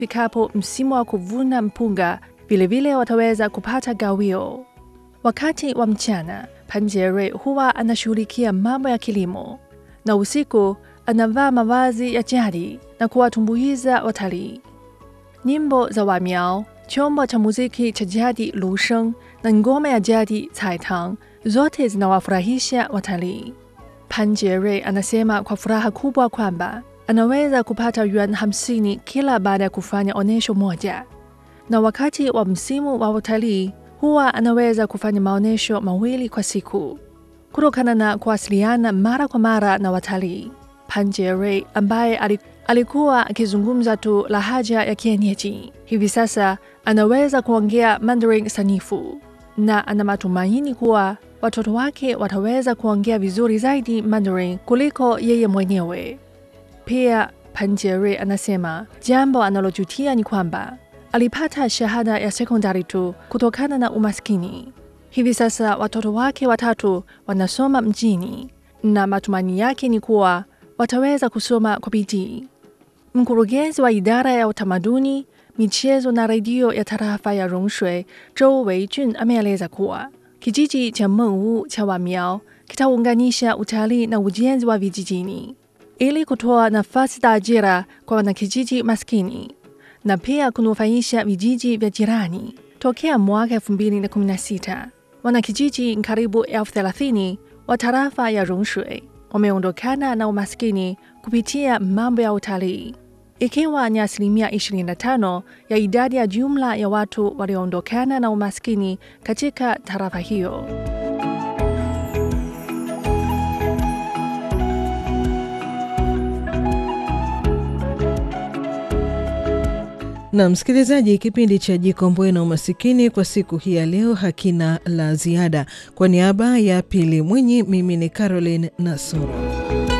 Ifikapo msimu wa kuvuna mpunga, vilevile wataweza kupata gawio. Wakati wa mchana, Panjere huwa anashughulikia mambo ya kilimo, na usiku anavaa mavazi ya jadi na kuwatumbuiza watalii. Nyimbo za Wamiao, chombo cha muziki cha jadi Lusheng na ngoma ya jadi Caitang zote zinawafurahisha watalii. Panjere anasema kwa furaha kubwa kwamba anaweza kupata yuan hamsini kila baada ya kufanya onyesho moja, na wakati wa msimu wa utalii huwa anaweza kufanya maonyesho mawili kwa siku. Kutokana na kuwasiliana mara kwa mara na watalii, Panjere ambaye alikuwa akizungumza tu lahaja ya kienyeji, hivi sasa anaweza kuongea Mandarin sanifu na ana matumaini kuwa watoto wake wataweza kuongea vizuri zaidi Mandarin kuliko yeye mwenyewe. Pia Panjere anasema jambo analojutia ni kwamba alipata shahada ya sekondari tu kutokana na umaskini. Hivi sasa watoto wake watatu wanasoma mjini na matumaini yake ni kuwa wataweza kusoma kwa bidii. Mkurugenzi wa idara ya utamaduni, michezo na redio ya tarafa ya Rongshui, Zhou Weijun ameeleza kuwa kijiji cha Mengwu cha Wamiao kitaunganisha utalii na ujenzi wa vijijini ili kutoa nafasi za ajira kwa wanakijiji maskini na pia kunufaisha vijiji vya jirani. Tokea mwaka 2016 wanakijiji karibu elfu thelathini wa tarafa ya Rongshui wameondokana na umaskini kupitia mambo ya utalii, ikiwa ni asilimia 25 ya idadi ya jumla ya watu walioondokana na umaskini katika tarafa hiyo. Na msikilizaji, kipindi cha Jikomboe na Umasikini kwa siku hii ya leo hakina la ziada. Kwa niaba ya Pili Mwinyi, mimi ni Caroline Nasoro.